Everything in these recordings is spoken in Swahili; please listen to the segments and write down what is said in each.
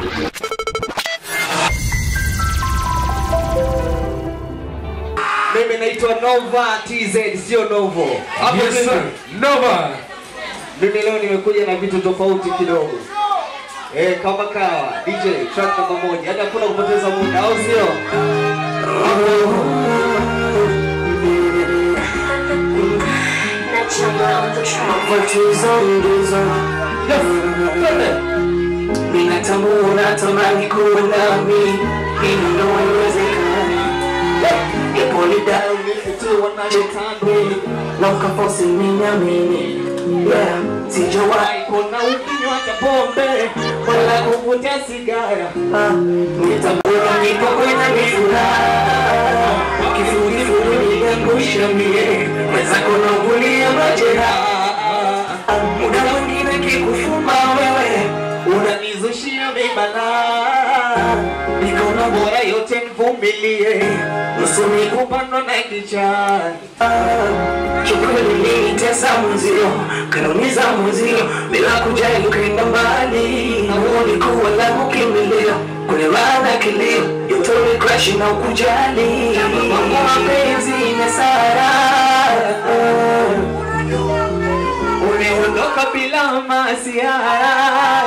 Mimi naitwa Nova TZ, sio Novo. Hapo Yes, tena. sir. Nova. Mimi leo nimekuja na vitu tofauti kidogo. Eh, kama kawa DJ track namba moja, hata hakuna kupoteza muda, au sio? Ninatambua natamani kuwa nami, hilo ndo haiwezekani. Ipo ni damu nifutiwa na shetani, na ukafosi niamini. Yeah, sijawahi kuona ukinywaga pombe wala kuvuta sigara. Ah, Nitambua nipo kwenye mifuraha, kifudifudi niangusha mie, mwenzako naugulia majeraha muda mwingine kikufuma wewe unanizushia mibana nikaona bora yote mvumilie nusu nikupandwa na kichani shukrani nilitesa mwenzio kanaumiza mwenzio bila kujali ukaenda mbali na huo ulikuwa langu kimbilio kwenye raha na kilio yotoni crash na ukujali mambo mapenzi na sara umeondoka bila masiara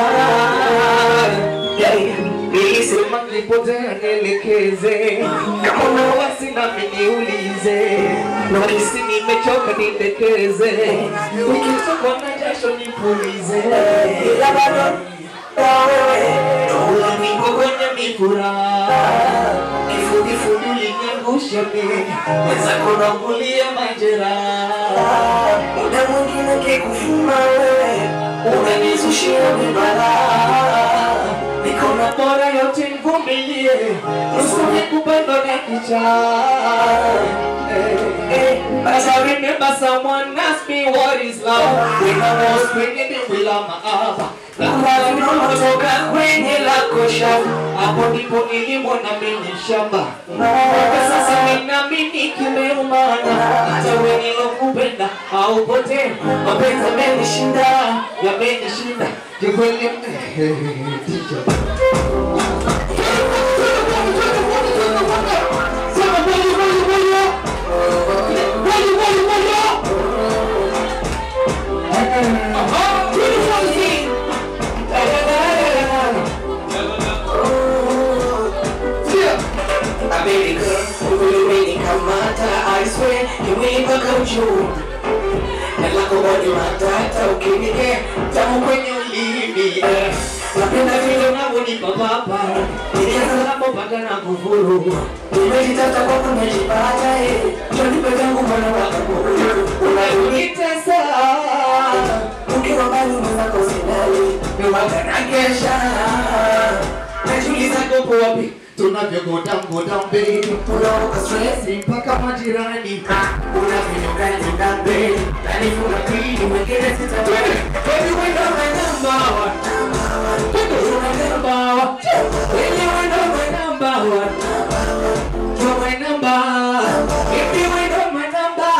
nilisema nilipotea nielekeze kama unawasi nami niulize nahisi nimechoka nidekeze ukitokwa na jasho nipulize ila bado na wewe naula niko kwenye mifuraha kifudifudi uliniangusha mimi wenzako nakulia majeraha muda mwingine kikufuma wewe unanizushia vibara nikaona bora yote nivumilie usije kupandwa na kichaa But I remember someone asked me what is love When I was bringing it with my abba Kutoka kwenye lako shavu Hapo ndipo nilimwona mimi shamba Mpaka sasa ninaamini kimeumana Hata wewe nilokupenda haupotee Mapenzi yamenishinda Yamenishinda Kikweli America, umenikamata I swear, imeiva juu Nalako bodi matata ukinike tamu kwenye ulimi eh. Napenda vile unavyonipa papa Nilianza napopata na kufuru Nimejitata kwa kunajipata eh. Jonipe tangu mwana wako Unayonitesa Ukiwa mbali mwenzako sinali Niwaga na kesha Najiuliza koko wapi tunavyogoda ngoda mbele unaoka stress mpaka majirani unavyoga ngoda mbele yani kuna pili mwingine sitawele baby we know my number one Baby, you're my number one Baby, we know my number one You're my number Baby, we know my number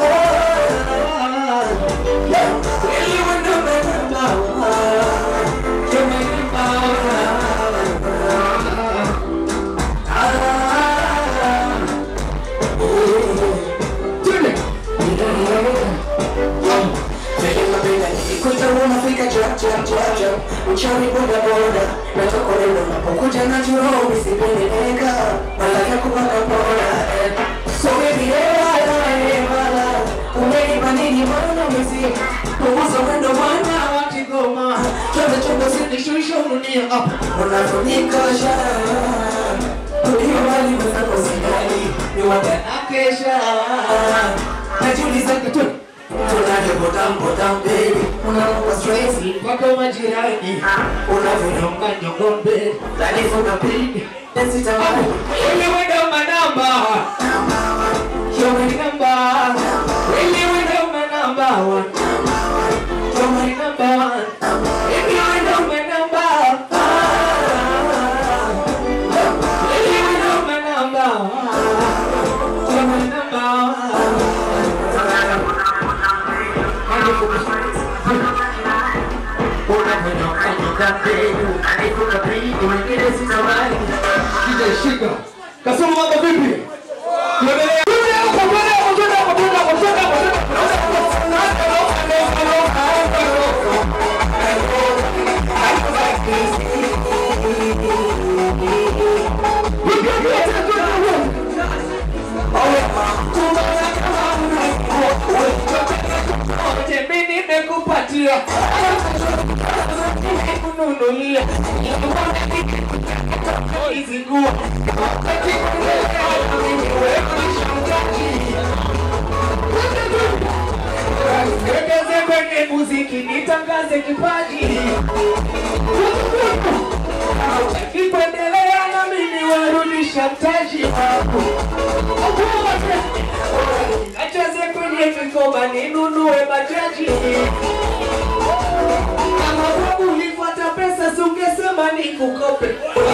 Baby, we know my number one You're my number one Mchawi boda boda natoka leo napokuja na juro nisipeleka wala ya kupaka bora so baby ela ela umeipa nini mwana mzee punguza mwendo mwana wa Kigoma chonde chonde usinishushe dunia up unavyonikosha Ukiwa mbali mwenzako sijali ni waga na kesha najiuliza kitu tunavyobotambotam baby unaoka stress mpaka majirani unavyonyonga nyongombe zanifunga pili nesitawai Really we know my number You're my number Really we know my number one You're my number one Really we know my number Really we know my number You're my number one sitamani DJ shika. Kasulu mambo vipi? Tuendelea. Twende hapo, twende hapo, twende hapo, twende hapo, twende hapo, twende hapo. Mimi nimekupatia kununulia hizi nguo Niongeze kwenye muziki nitangaze kipaji Kipendelea na mimi warudisha mtaji Acheze kwenye mikoba ninunue bajaji Kama babu ulifuata pesa sungesema nikukope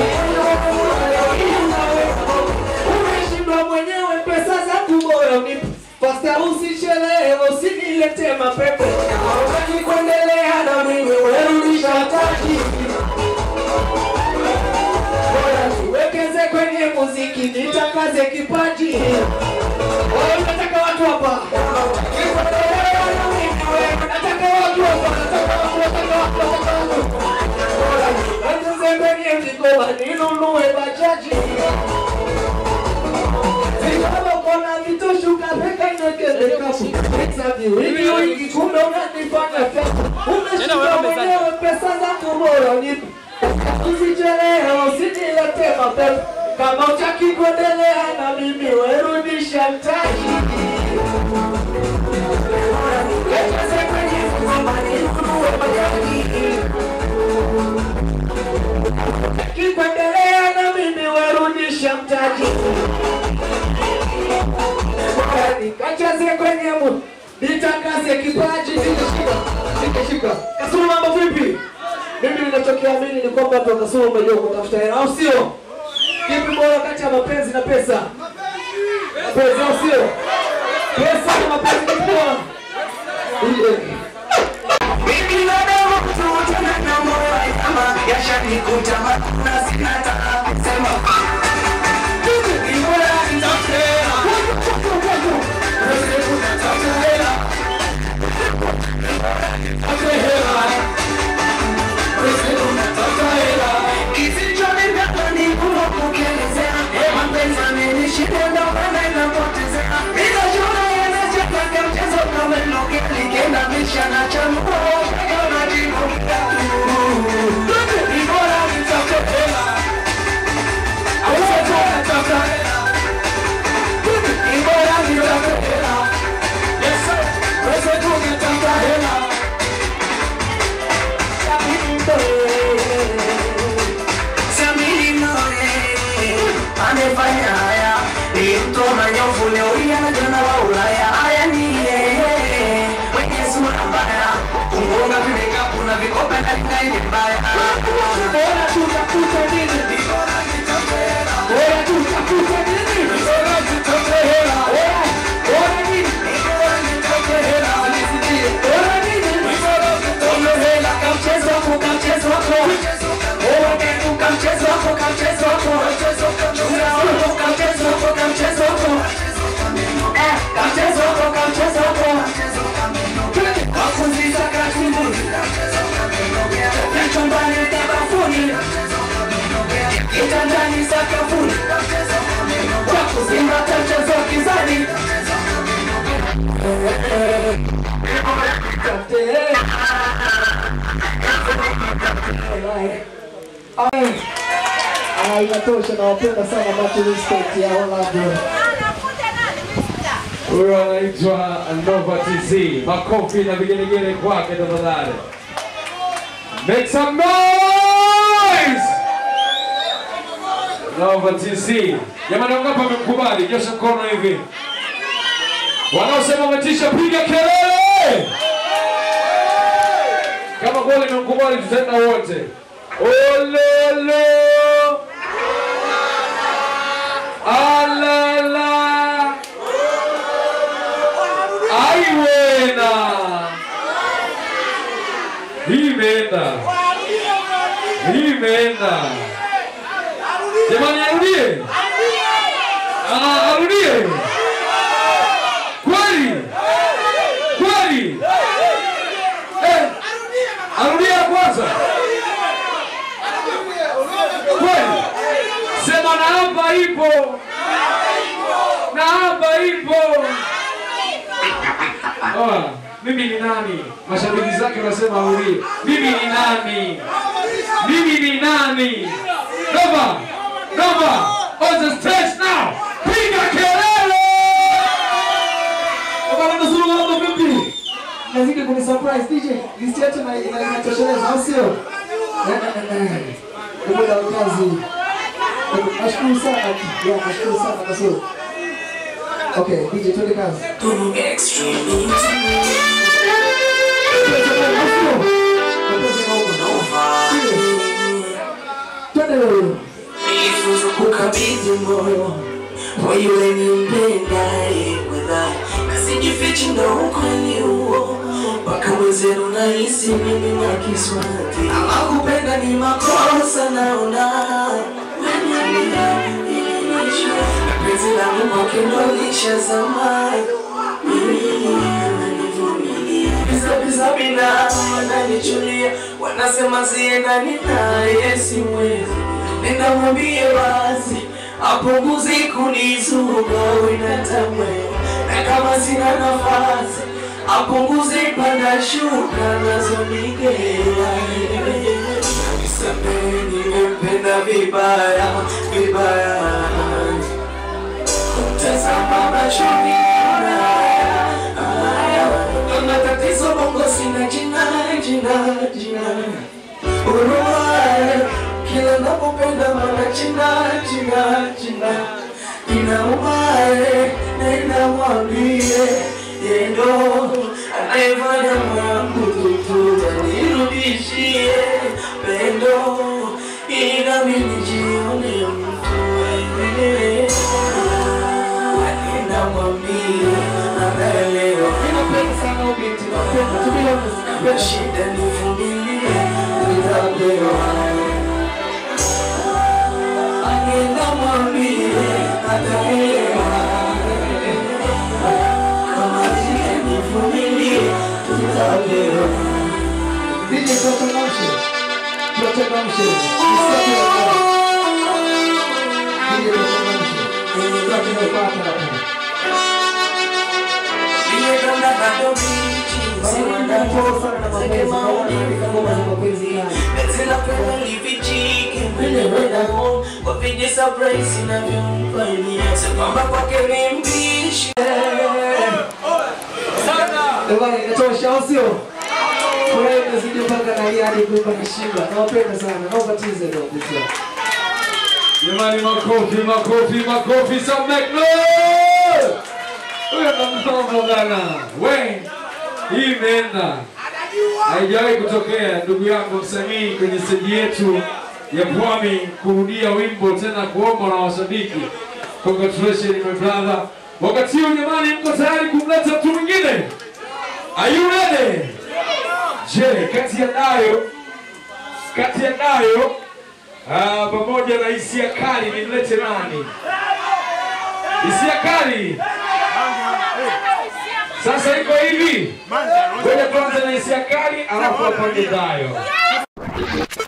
Umeshindwa mwenyewe pesa za kubora nipe Fasta usichelewe usinilete mapepe Utaki kuendelea na mimi werudisha taji Bora niwekeze kwenye muziki nitangaze kipaji Wewe nataka watu hapa Nataka watu hapa Nataka watu nataka watu nataka watu Bora niwekeze kwenye mikoba ninunue bajaji Kama kona vitoshuka peka inekeze kapu Pesa viwili wingi kumbe unanifanya fefu Umeshindwa mwenyewe pesa zangu bora nipe Usichelewe usinilete mapepo Kama utaki kuendelea na mimi werudisha mtaji Wekeze kwenye mzima ninunue bajaji Kikuendelea na mimi werudisha mtaji Nikacheze kwenye mu nitangaze kipaji Shika, shika, shika. Kasulu mambo vipi? Mimi ninachokiamini ni kwamba watu wa Kasulu wamejua kutafuta hela, au sio? Kipi bora kati ya mapenzi na pesa? Mapenzi, au sio? Pesa na mapenzi ni bora. Ile. Mimi na damu tutana na moyo kama yashanikuta na sina hata sema. Ni bora nitafute hela. Wewe unatafuta hela. Tafuta hela. Wewe unatafuta hela. Kisichonipata ni kukuelezea. Mapenzi yamenishinda ndio maana ninapotezea. Ninajua yanachotaka mchezo kama ndoke nikienda misha na chanua kama jibu Ni bora nitafute hela. Au sasa natafuta hela. Ni bora nitafute hela. Yes sir. Wewe tu unatafuta hela. amefanya haya ni mtu manyofu leo hii anajana wa Ulaya haya ni yeye mwenye sura mbaya kungonga vimekapu na vikope na lingaini mbaya bora tutakuta nini bora nitafute hela bora tutakuta nini bora tutafute hela bora bora nini bora nitafute hela nisikie bora nini bora tutafute hela kamchezo wako kamchezo wako bora nenu kamchezo wako kamchezo wako chunga wako kamchezo wako kamchezo wako eh kamchezo wako kamchezo wako wakuziza katimbuni chumbani tabafuni kitandani sakafuni wakuzima tamchezo kizani Ah, inatosha nawapenda sana Martin Respect ya Orlando. Huyo anaitwa Nova TZ. Makofi na vigelegele kwake tafadhali. Make some noise! Nova TZ. Jamani wangapi wamemkubali? Nyosha mkono hivi. Wanaosema umetisha piga kelele. Kama kweli mmemkubali tutaenda wote. Ololo. Alala. Aiwena. Hii imeenda. Hii imeenda. Jamani, arudie. Ah, arudie. Kweli kweli. Eh, arudie ya kwanza. Kweli. Sema na hapa ipo. Na hapa ipo. Ah, mimi ni nani? Mashabiki zake wanasema arudie. Mimi ni nani? Mimi ni nani? Nova, Nova, on the stage now. Piga kelele! Baba ndio mambo vipi? Nazidi kuni surprise DJ. List yetu na ina- inatosheleza au sio? Ndio la kazi. Nashukuru sana. Ya, nashukuru sana kwa sio. Okay, DJ twende kazi. Extreme Twende wewe. Nifunze kukabidhi moyo kwa yule nimpendaye kwedhaye, nasijifichi ndo ukweli huo, mpaka mwenzenu nahisi mimi na kiswati, ama kupenda ni makosa naona na penzi langu kwake ndo lishazama Biza bila wananichulia, wanasema siendani naye siwezi. Nenda mwambie basi apunguze kunizuga winatamwe, na kama sina nafasi apunguze panda shuka nazonigea. Nisamehe, nimempenda vibaya vibaya, tazama machoni haya Kama tatizo bongo sina jina jina jina Uruwae kila napopenda mana jina jina jina Inaumae nenda mwambie yendo anayefanya mwangu tututa nirudishie pendo inami nijione mtu wewe Nenda mwambie anaelewa Ninapenda sana ubinti. Napenda. Tumia na shida nivumilie, nitapewa. Agenda mwambie ataelewa. Kama shida nivumilie, nitapewa. DJ tuchangamshe. Tuchangamshe. Msaki ya kwa. DJ tuchangamshe. Msaki ya kwa hapa. Nimedonda bado mbichi, sina ndato, nasema maudhi kama mapenzi yangu. Penzi la kweli lifichike, mbele wenda kwa viji surprise inavyomfanyia. Si kwamba kwake ni mbishi. Bwana inatosha au sio? Furaha imezidi mpaka nalia hadi kuimba kishiba. Nawapenda sana. Naomba tize leo pia. Jamani, makofi, makofi, makofi, some make noise! Huyo ndo mtoto bana. We, hii imeenda. Haijawahi kutokea ndugu yangu msanii kwenye steji yetu ya Pwani kurudia wimbo tena kuomba na washabiki. Congratulations my brother. Wakati huu jamani, mko tayari kumleta mtu mwingine? Are you ready? Je, kati ya Dayo kati ya Dayo Ah, pamoja na hisia kali nimlete nani? Hisia kali. Sasa iko hivi. Ngoja tuanze na hisia kali alafu apande Dayo.